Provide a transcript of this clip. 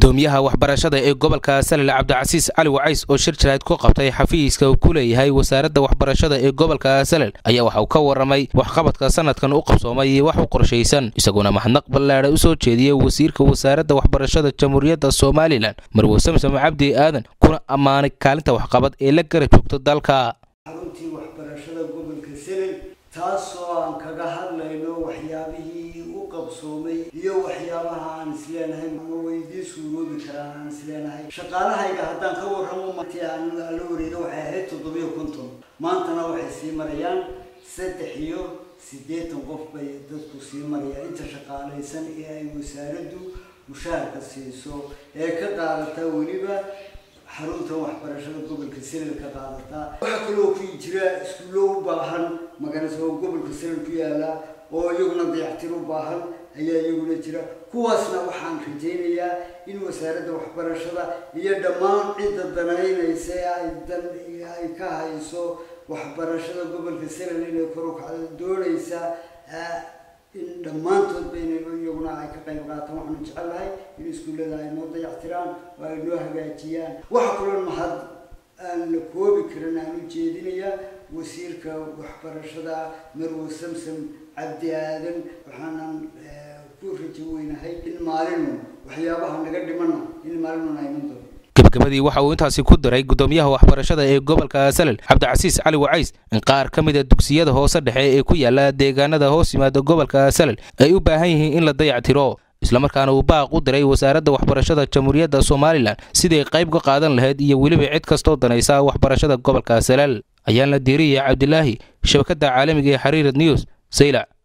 gudoomiyaha waxbarashada ee gobolka salil cabdicasiis cali wacays oo shir jarayd ku qabtay xafiiska uu ku leeyahay wasaaradda waxbarashada ee gobolka salil ayaa waxa uu ka waramay waxqabadka sanadkan u qabsoomay iyo wax u qorshaysan isaguna mahadnaq ballaadha u soo jeediyey wasiirka wasaaradda waxbarashada jamhuuriyadda somalilan marwe samsam cabdi aadan kuna ammaanay kaalinta waxqabad ee la gara joogto dalka xaruntii waxbarashada gobolka selel taasoo aan kaga hadlayno waxyaabihii u qabsoomay iyo waxyaabaha aan isleenahay ma weydii suuroobi karaan aan isleenahay shaqaalahayga haddaan ka warramo martii aan la wareega waxay ahayd toddobiyo konton maantana waxay sii marayaan saddex iyo siddeetan qof bay dadku sii marayaan inta shaqaalaysan ee ay wasaaraddu mushaharka siiso ee ka qaadata weliba xarunta waxbarashada gobolka selel ka qaadataa waxaa kaloo ku jira iskuullo u baahan maganase oo gobolka selel ku yaala oo iyaguna dayactir u baahan ayaa iyaguna jira kuwaasna waxaan rajaynayaa in wasaaradda waxbarashada iyo dhammaan cidda danaynaysa ee ay dan ay ka hayso waxbarashada gobolka selel inay kor u kacdo doonaysa in dhammaantood bayna iyaguna ay ka qayb qaataan waxaanu jecelnahay in iskuullada ay noo dayactiraan oo ay noo hagaajiyaan waxa kaloo mahad aan la koobi karin aan u jeedinayaa wasiirka waxbarashada marwe samsam cabdi aadan waxaanan ku rajo weynahay in maalinu waxyaabaha naga dhimana in maalinuna iman doono gabagabadii waxa uu intaasi ku daray gudoomiyaha waxbarashada ee gobolka salel cabdicasiis cali wacays in qaar ka mida dugsiyada hoose dhexe ee ku yaala deegaanada hoos yimaada gobolka salel ay u baahan yihiin in la dayactiro islamarkaana uu baaq u diray wasaaradda waxbarashada jamhuuriyadda somalilan siday qayb ka qaadan lahayd iyo weliba cid kastoo danaysa waxbarashada gobolka salel ayaan la diiriyay cabdilaahi shabakadda caalamiga ee xariirad news saylac